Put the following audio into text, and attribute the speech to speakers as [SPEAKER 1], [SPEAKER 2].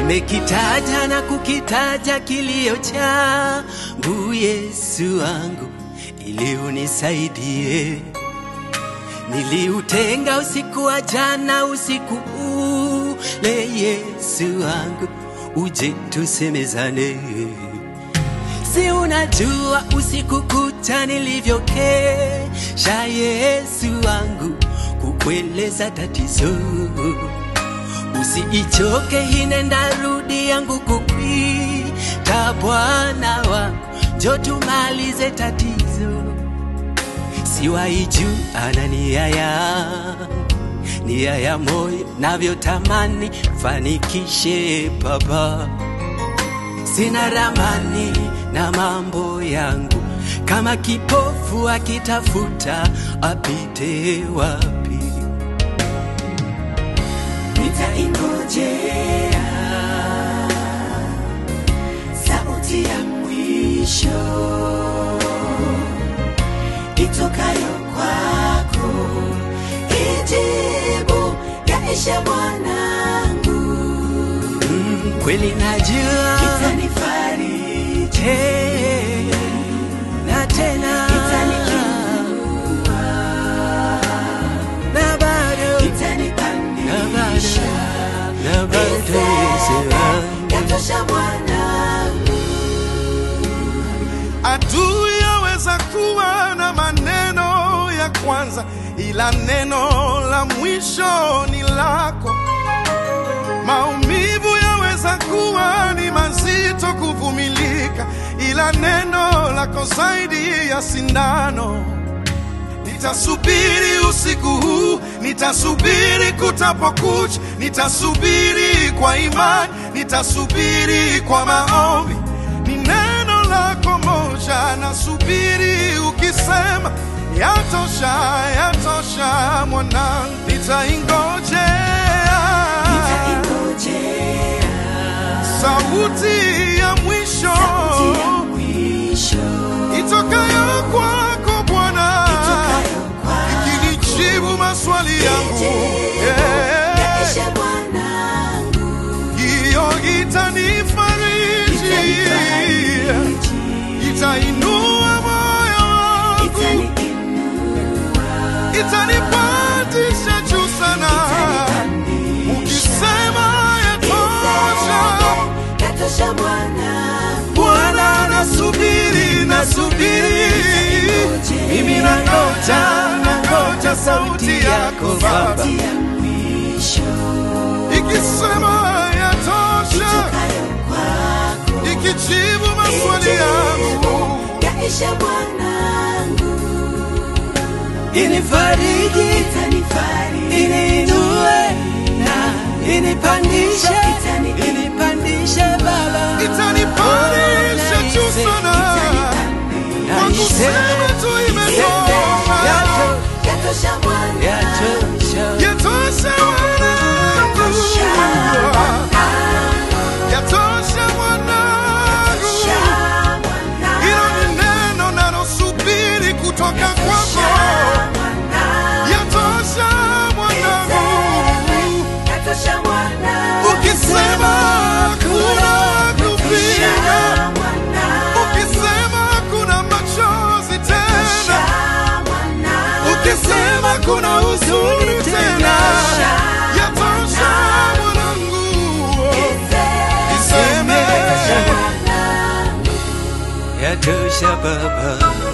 [SPEAKER 1] nimekitaja na kukitaja kilio changu Yesu wangu, ili unisaidie. Niliutenga usiku wa jana, usiku ule, Yesu wangu, uje tusemezane. Si unajua usiku kucha nilivyokesha, Yesu wangu, kukueleza tatizo. Usiichoke hinenda rudi yangu kukwita, Bwana wangu, njo tumalize tatizo. Siwaiju ana nia yangu, nia ya moyo navyotamani fanikishe Baba sina ramani na mambo yangu, kama kipofu akitafuta apite wapi?
[SPEAKER 2] nitaingojea sauti ya mwisho itokayo kwako, ijibu yaishe mwanangu,
[SPEAKER 1] Mm, kweli najua
[SPEAKER 2] itanifariji,
[SPEAKER 1] Eh, na tena
[SPEAKER 2] itaniinua,
[SPEAKER 1] na bado na
[SPEAKER 2] itanipandisha,
[SPEAKER 1] bado na bado Yesu wangu.
[SPEAKER 2] yatosha mwanangu.
[SPEAKER 3] Adui yaweza kuwa na maneno ya kwanza, ila neno la mwisho ni lako. Maumivu yaweza kuwa ni mazito kuvumilika, ila neno lako zaidi ya sindano. Nitasubiri usiku huu, nitasubiri kutapokucha, nitasubiri kwa imani, nitasubiri kwa maombi. Ni neno lako moja, nasubiri ukisema, yatosha, yatosha mwanangu, nitaingojea
[SPEAKER 2] Nitaingojea
[SPEAKER 3] sauti ya mwisho
[SPEAKER 2] sauti ya mwisho
[SPEAKER 3] itokayo kwako Bwana,
[SPEAKER 2] itokayo kwako,
[SPEAKER 3] ikinijibu maswali yangu Yeah.
[SPEAKER 2] yaishe mwanangu,
[SPEAKER 3] hiyo itanifariji,
[SPEAKER 2] itanifariji,
[SPEAKER 3] itainua moyo wangu,
[SPEAKER 2] itaniinua,
[SPEAKER 3] itanipandisha juu sana.
[SPEAKER 2] itanipandisha,
[SPEAKER 3] Ukisema yatosha,
[SPEAKER 2] yatosha mwanangu,
[SPEAKER 3] Bwana, nasubiri, nasubiri, mimi nangoja, nangoja sauti yako Baba,
[SPEAKER 2] sauti ya mwisho
[SPEAKER 3] ikisema yatosha,
[SPEAKER 2] itokayo kwako,
[SPEAKER 3] ikijibu maswali yangu
[SPEAKER 2] yaishe mwanangu,
[SPEAKER 1] Inifariji,
[SPEAKER 2] itanifariji,
[SPEAKER 1] iniinue na inipandishe,
[SPEAKER 2] Itani-
[SPEAKER 1] inipandishe Baba,
[SPEAKER 3] itanipandisha juu sana kwa kusema tu imetosha,
[SPEAKER 2] yatosha mwanangu,
[SPEAKER 1] Yatosha.
[SPEAKER 3] yatosha mwanangu, yatosha mwanangu. Hilo ni neno nalosubiri kutoka kwako, yatosha mwanangu. Ukisema kuna kupinga, ukisema kuna machozi tena, ukisema kuna huzuni tena, yatosha mwanangu. Iseme
[SPEAKER 1] Yatosha Baba,